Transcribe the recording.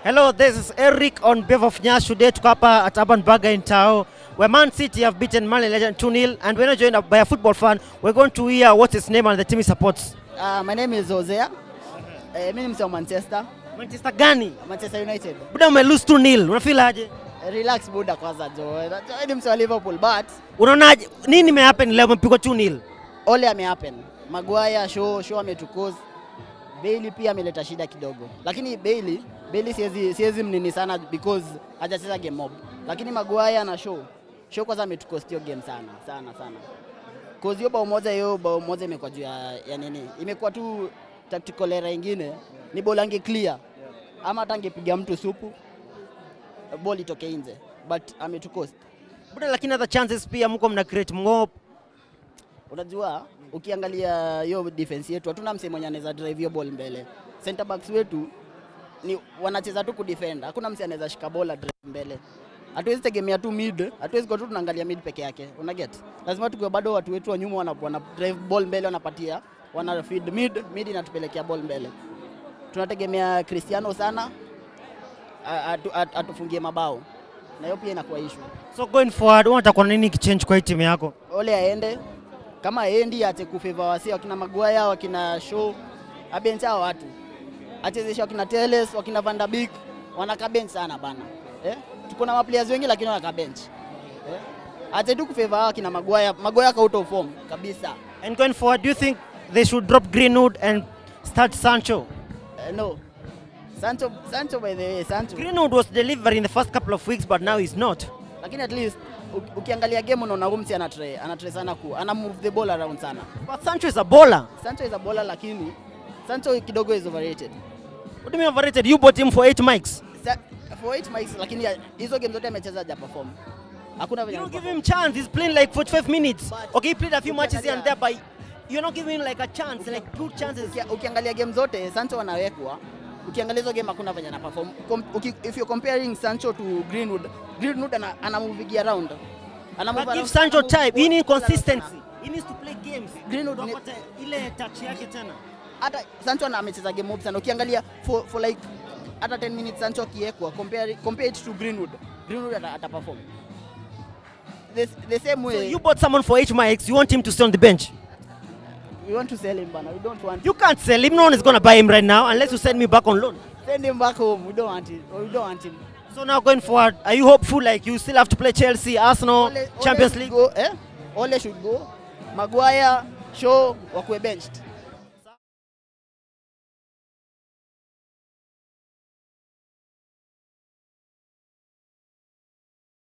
Hello, this is Eric on behalf of Nyash. Today tuko hapa at Urban Burger in Tao, where Man City have beaten Man Legend 2-0 and we're not joined up by a football fan. We're going to hear what's his name and the team he supports. Uh, my name is Hosea. Eh, mimi ni msee wa Manchester, Manchester gani? Manchester United. Buda ume lose 2-0. Unafeel aje? Eh, Relax buda kwanza jo. Jo, ni msee wa Liverpool but Unaonaje? Nini imehappen leo umepigwa 2-0? ole amehappen. Maguire show show ametukoz. Bailey pia ameleta shida kidogo. Lakini Bailey, Bailey siwezi siwezi mnini sana because hajacheza game mob. Lakini Maguire na show show kwanza ametukost hiyo game sana sana sana. Cause hiyo bao moja hiyo bao moja imekuwa juu ya, ya nini? Imekuwa tu tactical error ingine. Ni ball ange clear. Ama hata angepiga mtu supu ball itoke nje. But ametukost. Buda lakini hata chances pia mko mna create mng'op. Unajua, ukiangalia hiyo defense yetu hatuna msee mwenye anaweza drive hiyo ball mbele. Center backs wetu ni wanacheza tu kudefend, hakuna msee anaweza shika bola drive mbele. Hatuwezi tegemea tu mid, hatuwezi kwa tu tunaangalia mid peke yake. Una get? Lazima tukiwa bado watu wetu wa nyuma wana, wana drive ball mbele, wanapatia wana feed mid, mid inatupelekea ball mbele. Tunategemea Cristiano sana a- atu- atu- atufungie mabao, na hiyo pia inakuwa issue. So going forward, unataka kuona nini kichange kwa hii timu yako? Ole aende kama aendi ate kufeva wasi wakina Maguire wakina Shaw abench hao watu achezesha wakina Teles wakina Van der Beek wanaka bench sana bana eh? tuko na maplayers wengi lakini wanaka bench eh? ate tu kufeva hao wakina Maguire Maguire ka out of form kabisa And going forward, do you think they should drop Greenwood and start Sancho? eh, no Sancho Sancho by the way Sancho Greenwood was delivering the first couple of weeks, but now he's not. lakini at least u- ukiangalia game unaona huyu msi anatray anatray sana ku ana move the ball around sana But Sancho is a bowler. Sancho is a bowler lakini Sancho kidogo is overrated What do you mean overrated? You bought him for eight mics. Sa- for eight mics lakini ya- hizo game zote amecheza haja perform. Hakuna You venye don't give ameperform. him chance. He's playing like 45 minutes. But- Okay, he played a few matches here and there, Ukiangalia- but you're not giving him like a chance, like good chances. Ukia- Ukiangalia game zote Sancho anawekwa. Ukiangalia hizo game hakuna venye ana perform. Com- uki- If you're comparing Sancho to Greenwood, Greenwood ana, ana moving around. Ana move But give around- Sancho ana move time. ball He need all around consistency. sana. He needs to play games. Greenwood ni- Unapata ile touch yake tena. Hata Sancho ana amecheza game mob sana. Ukiangalia for, for like hata 10 minutes Sancho akiwekwa compare compare it to Greenwood. Greenwood ata, ata perform. The, the same So way you bought someone for eight mics. You want him to stay on the bench. we want to sell him bana. We don't want You can't sell him. No one is going to buy him right now unless you send me back on loan. send him back home. We don't want him. We don't want him. So now going forward, are you hopeful like you still have to play Chelsea, Arsenal, Ole- Ole Champions should League? Go, eh? Ole should go. Maguire, Shaw wakuwe benched.